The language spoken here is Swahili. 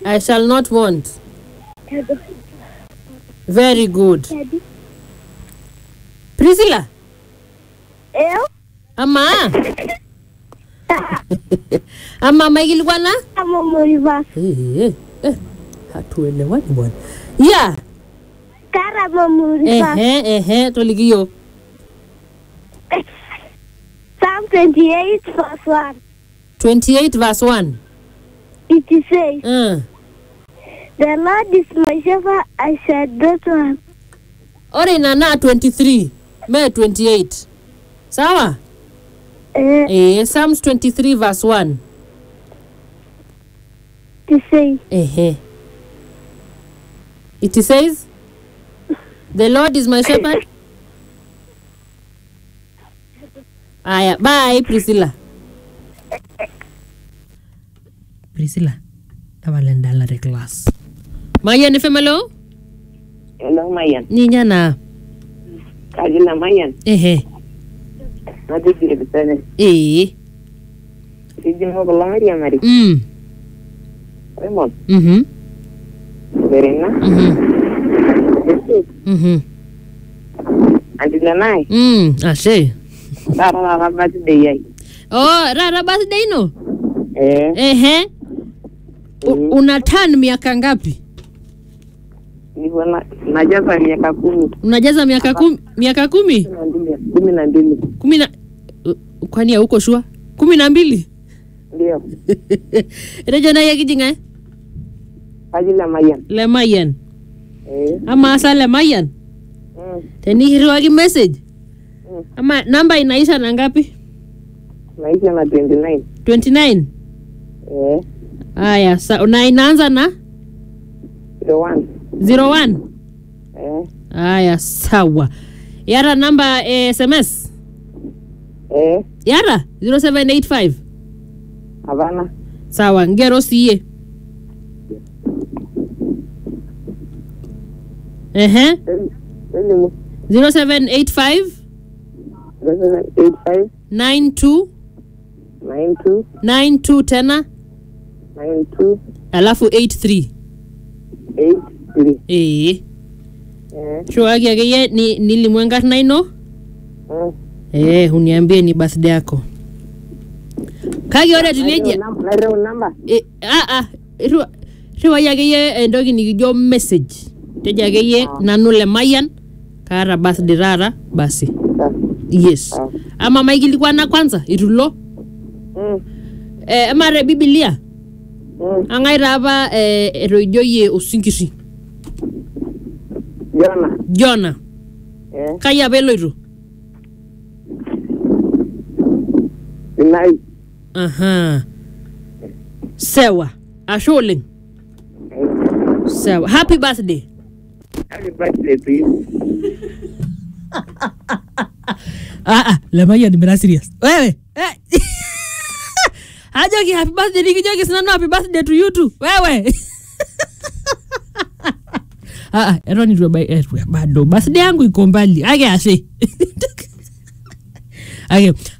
I shall not want. Very good. Priscilla, Eu? ama ama maikilikuana Kama Moriva. Eh, eh, hatuelewani bwana. Yeah. Kara Moriva. Ehe, ehe, toliki yiok. Psalm 28 verse 1. 28 verse 1. It says, Uh. The Lord is my shepherd, I shall not want. Ore ina naa 23, me 28. Sawa? Uh, Eh, Psalms 23 verse 1. it says, Ehe. It says, The Lord is my shepherd. Aya, bye Priscilla. Priscilla, tapala endalare class. Mayian ifemelo? Hello, Mayan. Ninya na. Kaji la Mayan. Ehe. Naji kiri bisane. Eh. Siji mo kulo Maria Mari. Mm. Raymond. Mhm. Verena. Mhm. Yesu. Mhm. Andi lanai. Mm. Ashe. Tara tara bati de yai. Oh, rara birthday no? Eh. Ehe. U- una turn miaka ngapi? Niko na najaza miaka kumi. Unajaza miaka kumi, miaka kumi? Kumi na mbili. Kumi na mbili. kumi na uh, kwani hauko shua kumi na mbili Ndio. rejo naye kijinga Kaji la Mayan. lemayian Eh. ama asa lemayian Mm. tenihiriwaki message Mm. ama namba inaisha na ngapi Naisha na 29. 29 Eh. haya sa na inaanza na Zero one. 01 Eh. haya sawa yara namba eh, sms Eh. yara 0785 Havana. sawa ngero siye ehe Elimu. 0785 Zero seven eight five 92 nine two 92 tena nine two alafu 83 eight three. ee Eh. shuaki akeyie ni nilimu enkarna ino Mm. ee uniambie ni birthday yako kake ore etiu nejia Naireu namba. eh, ah, ah, irriwa- irriwai akeyie entoki nikijo message tejo akeyie nanu lemayian kaata birthday taata basi Sawa. yes Ah. ama maikilikwana kwanza itu ilo Mm. eh, ama te bibilia Mm. ang'ae taa apa eh, etoijoyie osinkiri Jona. jona Eh. kai apa eloito Sinai. aha sewa ashe oleng sewa happy birthday Happy birthday to you. ah, ah, lemayian mira serious wewe eh. ajoki happy birthday nikijoki sinanu happy birthday to you too wewe ah, ah, eton itu ebai- eh, bado birthday yangu iko mbali ake ashe ake